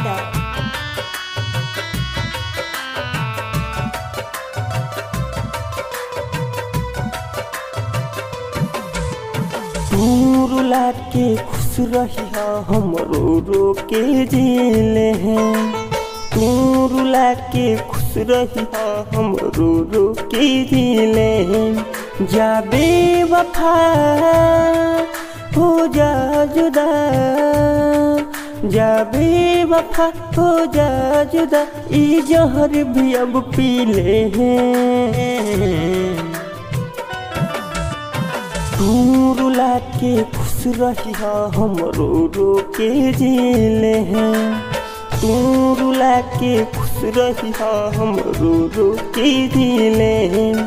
Nevada. तू रुला के खुश रही हम रो रो के जिले हैं तू रुला के खुश रही हम रो रो के जिले हैं जा बेवफा हो जा जुदा जा बेवफा हो जा जुदा ई जहर भी अब पी ले हैं तू रुला के खुश रही हम रो रो के जिले हैं तू रुला के खुश रही हम रो रो के जिले हैं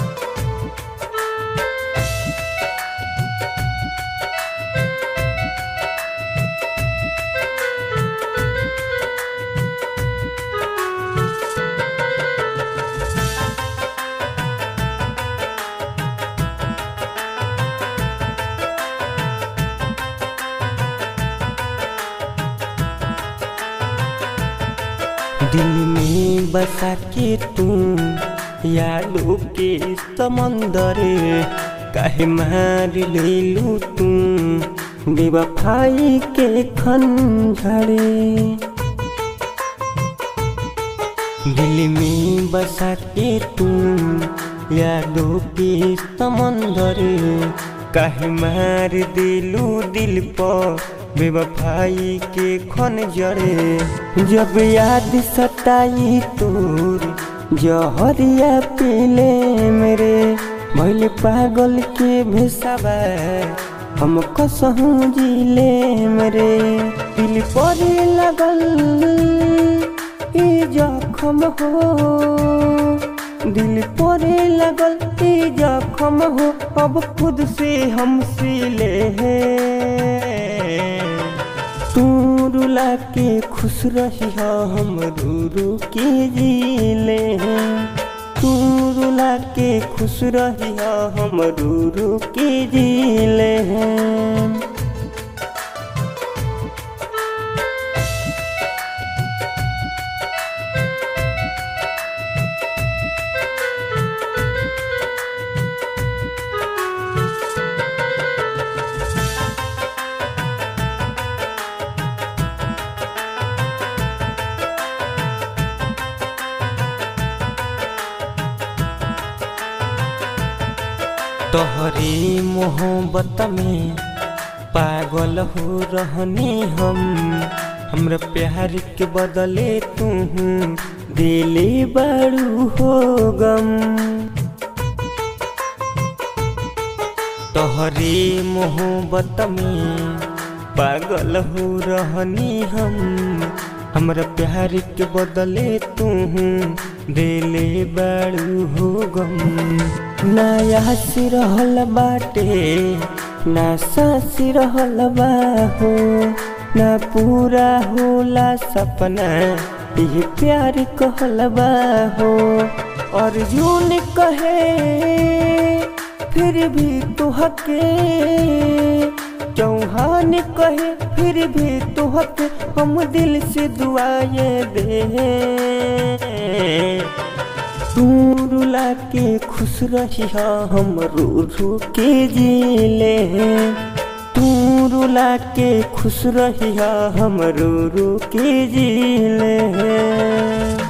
दिल में बसा के तुम यादों के समंदर काहे मार लेलू तुम बेवफाई के खंजरे दिल में बसा के तुम यादों के समंदर काहे मार दिलू दिल पर बेवफाई के खन जड़े जब याद सताई तोर जहरिया पीले मेरे भैल पागल के भेसाबा हम कसहूँ जिले मेरे दिल पर लगल ई जखम हो दिल परे लगल ई जखम हो अब खुद से हम सिले हैं तू रुला के खुश रही हम रू रू के जिले हैं तू रुला के खुश रही हम रू रू के जिले हैं तोहरी मोहब्बत में पागल हो रहनी हम हमरा प्यार के बदले तू दिले बड़ू हो गम तोहरी मोहब्बत में पागल हो रहनी हम हमरा प्यार के बदले तू दिले बड़ू हो गम नया सी रहल बाटे ना सासी रहल बा हो ना पूरा होला सपना ये प्यार कहल बा हो अर्जुन कहे फिर भी तो हके चौहान कहे फिर भी तो हके हम दिल से दुआए दे तू रुला के खुश रही हम रो रो के जिले हैं तू रुला के खुश रही हम रो रो के जिले हैं